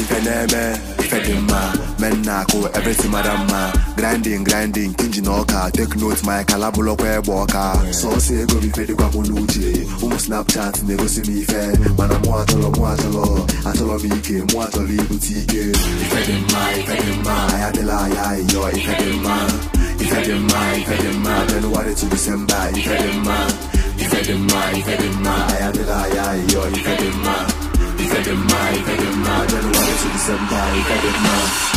ife na-eme ife dị mma men na-akụ everything mara mma grinding grinding kinji na ọka take note ma kala bụlọkwa egbe ọka sọsọ ego m ife dịkwa m n'uche ụmụ snapchat na-egosi m ife mana mụ atọrọ mụ atọrọ atọrọ m ike mụ atọrọ ibute ike ife dị mma ife dị mma anyị adịla anyị ayịyọ ife dị mma ife dị mma ife dị mma January to December ife dị mma ife dị mma ife dị mma anyị adịla anyị ayịyọ ife dị mma ife dị mma ife dị mma January to December ife dị mma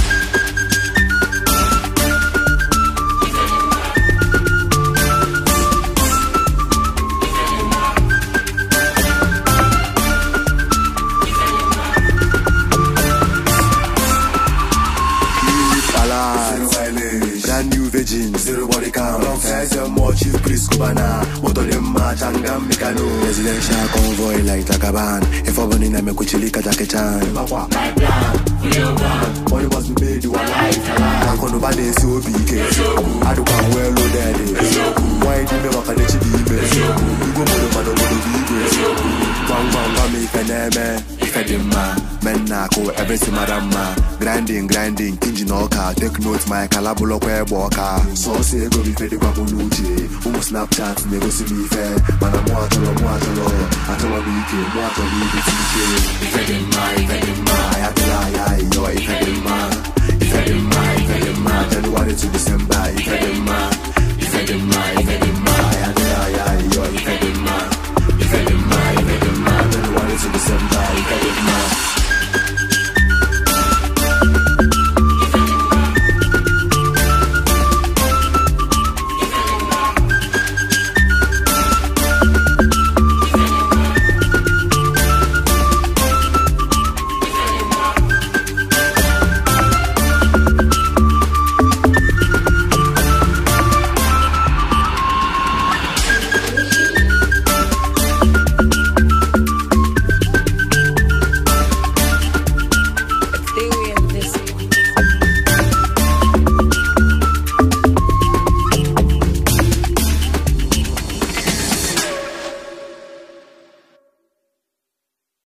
Alive. Brand new virgin, zero body count. First and more chief priest Kubana. Moto de ma changam mikano. Residential convoy like Takaban. If I'm running, I'm a kuchilika Jackie Chan. My plan, real one. Money must be made, you are life. I can't nobody see OPK. I do come well loaded. Why do you make a chibi? You go more than the baby. Bang bang bang, me feneme. Ife dị mma men na-akụ everything mara mma grinding grinding kinji na ọka take note ma kala bụlọkwa egbe ọka sọsọ ego m ife dịkwa m n'uche ụmụ snapchat na-egosi m ife mana mụ atọrọ mụ atọrọ atọrọ m ike mụ atọrọ ibute ike ife dị mma